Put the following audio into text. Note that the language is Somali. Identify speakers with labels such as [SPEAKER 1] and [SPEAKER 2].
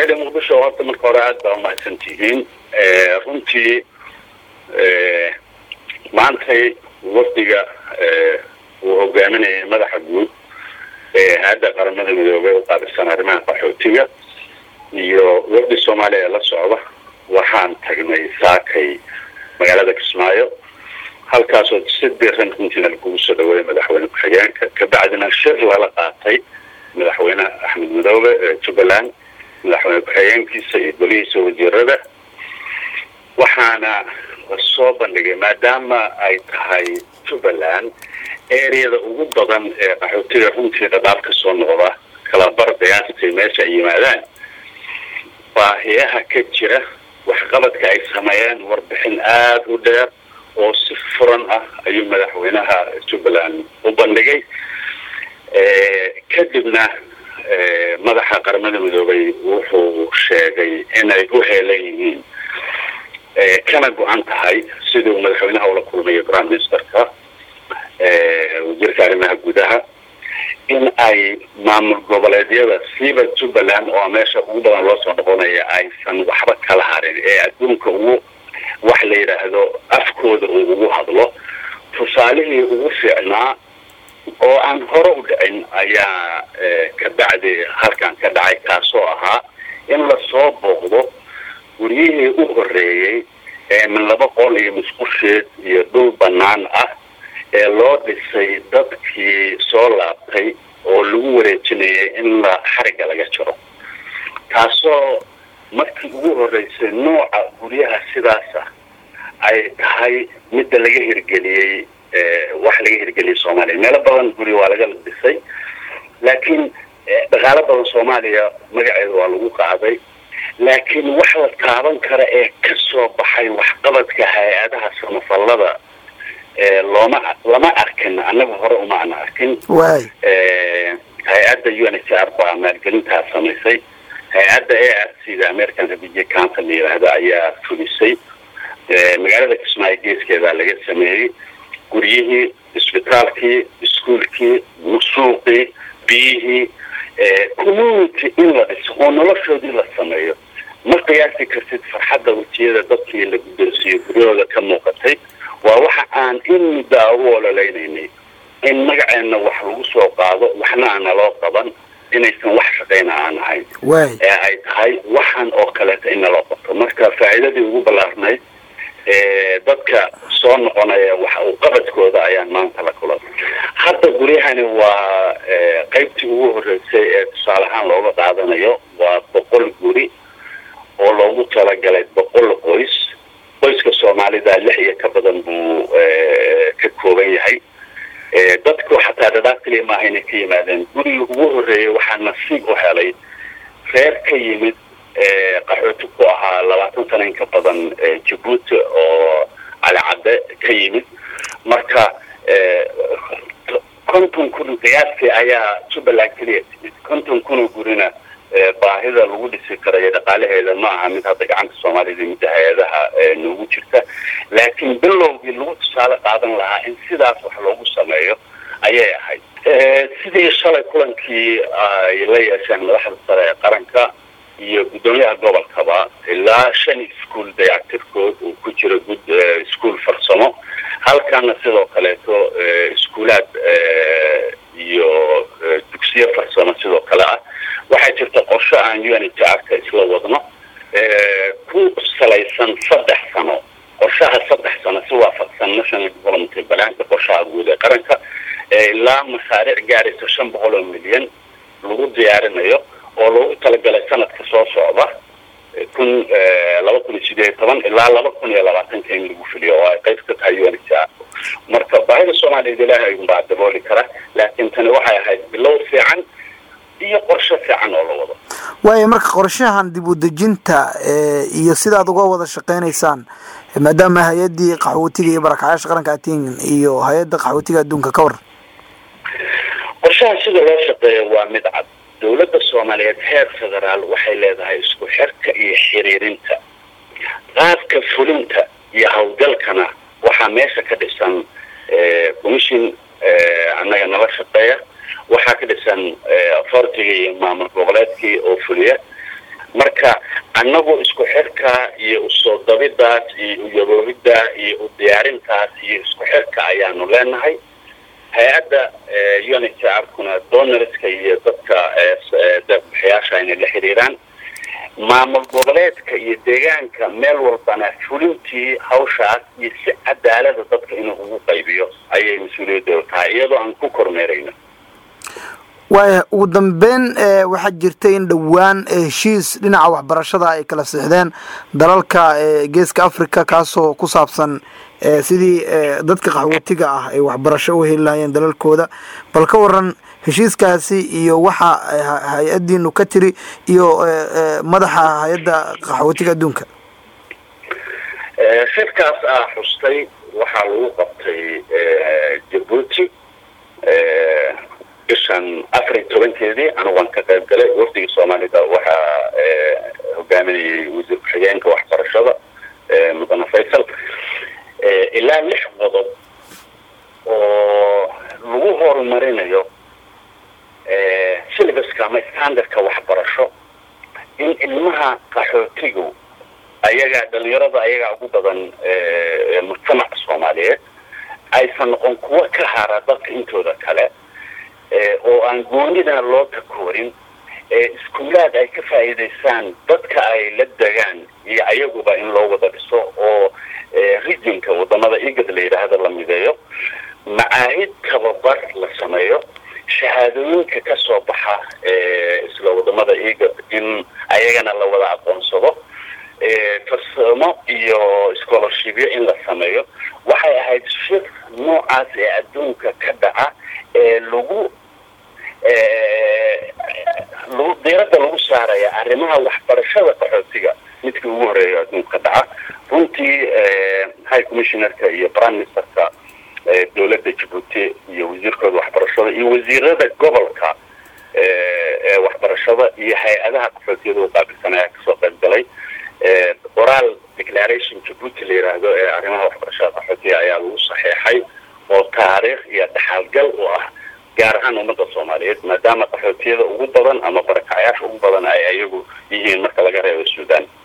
[SPEAKER 1] reer muqdisho horta marka hore aada baa umahadsan tihiin runtii maantay wafdiga uu hogaaminayay madaxa guud ee hay-adda qaramada midoobey u qaabilsan arrimaha qaxootiga iyo wafdi soomaaliya la socda waxaan tagnay saakay magaalada kismaayo halkaasoo si diran runtiina lagugu soo dhaweeyay madaxweyne ku-xigeenka kabacdina shir lala qaatay madaxweyne axmed midoobe ee jubbaland madaxweyne ku-xigeenkiisa iyo golihiisa wasiirada waxaana soo bandhigay maadaama ay tahay jubbaland areada ugu badan ee qaxootiga runtii dhadhaaf ka soo noqda kalabar qiyaastii meesha ay yimaadaan baahiyaha ka jira waxqabadka ay sameeyeen warbixin aada u dheer oo si furan ah ayuu madaxweynaha jubbaland u bandhigay kadibna madaxa qaramada midoobay wuxuu sheegay inay u heelan yihiin kana go-an tahay siduu madaxweynaha ula kulmayo prime ministerka wasiirka arrimaha gudaha in ay maamul goboleedyada siiba jubbaland oo meesha ugu badan loo soo noqonaya aysan waxba kala harin ee adduunka ugu wax la yidhaahdo afkooda uu ugu hadlo tusaalihii ugu fiicnaa oo aan hore u dhicin ayaa kabacdi halkan ka dhacay kaasoo ahaa in lasoo booqdo guryihii u horeeyey ee min laba qol iyo musqusheed iyo dhul bannaan ah ee loo dhisay dadkii soo laabtay oo lagu wareejinayay in la xarigga laga jiro taasoo markii ugu horeysay nooca guryaha sidaas ah ay tahay midda laga hirgeliyey wax laga hirgeliyay soomaaliya meelo badan guri waa laga dhisay laakiin dhaqaalo badan soomaaliya magaceeda waa lagu qaaday laakiin wax la taaban kara ee ka soo baxay waxqabadka hay-adaha samafallada looma lama arkin annaga hore uma ana arkin
[SPEAKER 2] waay
[SPEAKER 1] hay-adda u n h r baa maalgelintaa samaysay hay-adda a r c da american refugee council la yidhaahdo ayaa fulisay magaalada kismaayo geeskeeda laga sameeyey guryihii isbitaalkii iskuolkii suuqii biyihii community in la dhiso oo noloshoodii la sameeyo ma qiyaasi kartid farxadda wejiyada dadkii la guddoonsiiyo guryahooda ka muuqatay waa waxa aan in muddo a u ololeynaynay in magaceenna wax lagu soo qaado waxna aana loo qaban inaysan wax shaqayna aan ahayn
[SPEAKER 2] waay
[SPEAKER 1] ee ay tahay waxan oo kaleeta in naloo qabto marka faa'iidadii ugu ballaarnayd dadka soo noqonaya wax uu qabadkooda ayaan maanta la kulanay hadda guryahani waa qaybtii ugu horeysay ee tusaale ahaan looga qaadanayo waa boqol guri oo loogu talagalay boqol qoys qoyska soomaalida lix iyo ka badan buu ka kooban yahay dadku xataa dhadhaaf keliya maaha inay ka yimaadeen guriga ugu horeeyay waxaa nasiib u helay reer ka yimid qaxooti ku ahaa labaatan sana in ka badan jabuuti oo calicadde ka yimid marka konton kun qiyaastii ayaa jubbaland keliya timid konton kunoo gurina baahida lagu dhisi karayo dhaqaalaheeda ma aha mid hadda gacanta soomaalida midda hay-adaha noogu jirta laakiin bilowgii lagu tusaale qaadan lahaa in sidaas wax loogu sameeyo ayay ahayd sidii shalay kulankii ay la yeesheen madaxda sare ee qaranka iyo guddoomiyaha gobolkaba ilaa shan iskuol dayactirkood uu ku jiro gud iskuol farsamo halkana sidoo kaleeto iskuulaad iyo dugsiyo farsamo sidoo kale ah waxaa jirta qorsho aan u n h r ka isla wadno ku salaysan saddex sano qorshaha saddex sano si waafaqsan national development balaanka qorshaha guud ee qaranka ilaa mashaariic gaaraysa shan boqol oo milyan lagu diyaarinayo oo loogu talagalay sanadka soo socda kun laba kun iyo sideed iyo toban ilaa laba kun iyo labaatanka in lagu fuliyo oo ay qayb ka tahay u n h r marka baahida soomaaliyeed ilaahay ayuunbaa dabooli kara laakiin tani waxay ahayd bilow fiican iyo qorshe fiican oo la wado
[SPEAKER 2] waayo marka qorshahan dib u dejinta iyo sidaad uga wada shaqeynaysaan maadaama hay-addii qaxootiga iyo barakacyaasha qaranka atiin iyo hay-adda qaxootiga adduunka ka war
[SPEAKER 1] qorshahan sida loo shaqeeya waa mid cad dowladda soomaaliyeed heer federaal waxay leedahay isku xirka iyo xiriirinta qaabka fulinta iyo hawlgalkana waxaa meesha ka dhisan commission annaga nala shaqeeya waxaa ka dhisan authoritiga iyo maamul goboleedkii oo fuliya marka annagu isku xirka iyo usoo dabidaas iyo uyaboobidda iyo u diyaarintaas iyo isku xirka ayaanu leenahay hay-adda unitr-kuna donorska iyo dadka deeqbixiyaasha inay la xiriiraan maamul goboleedka iyo deegaanka meel walbana fulintii hawshaas iyo si cadaalada dadka inuu ugu qaybiyo ayay mas-uuliyadooda tahay iyadoo aan ku kormeerayno
[SPEAKER 2] waaya ugu dambeyn waxaa jirta in dhowaan heshiis dhinaca waxbarashada ay kala sixdeen dalalka geeska africa kaasoo ku saabsan sidii dadka qaxwootiga ah ay waxbarasho u heli lahayeen dalalkooda bal ka waran heshiiskaasi iyo waxa hay-adiinu ka tiri iyo madaxa hay-adda qaxwootiga adduunka
[SPEAKER 1] shirkaas ah xustay waxaa lagu qabtay jabuuti bishan afar iyo tobankeedii anigoan ka qayb galay wafdiga soomaalida waxaa hogaaminayay wasiir ku-xigeenka waxbarashada mudane faysal ilaa lix qodob oo lagu horumarinayo syllabuska ama standardka waxbarasho in ilmaha qaxootigu ayagaa dhalinyarada ayagaa ugu badan mujtamaca soomaaliyeed aysan noqon kuwo ka hara dadka intooda kale oo aan goonida loo takoorin iskuulaad ay ka faa'iidaysaan dadka ay la degaan iyo ayaguba in loo wada dhiso oo rijinka wadamada igad la yidhaahdo la mideeyo macaahid tababar la sameeyo shahaadooyinka ka soo baxa isla wadamada igad in ayagana la wada aqoonsado farsamo iyo scholarshipyo in la sameeyo waxay ahayd shir noocaas ee adduunka ka dhaca ee lagu lagu diiradda lagu saaraya arrimaha waxbarashada qaxootiga midkii ugu horeeya adduunka dhaca runtii high commissionerka iyo prime ministerka dowladda jabuuti iyo wasiirkooda waxbarashada iyo wasiirada gobolka ee waxbarashada iyo hay-adaha qaxootiyada u qaabilsan ayaa kasoo qayb galay oral declaration jabuuti la yidhaahdo ee arrimaha waxbarashada qaxootiga ayaa lagu saxeexay oo taariikh iyo dhaxalgal u ah gaar ahaan ummadda soomaaliyeed maadaama qaxootiyada ugu badan ama barakacayaasha ugu badan ay ayagu yihiin marka laga reebo suudaan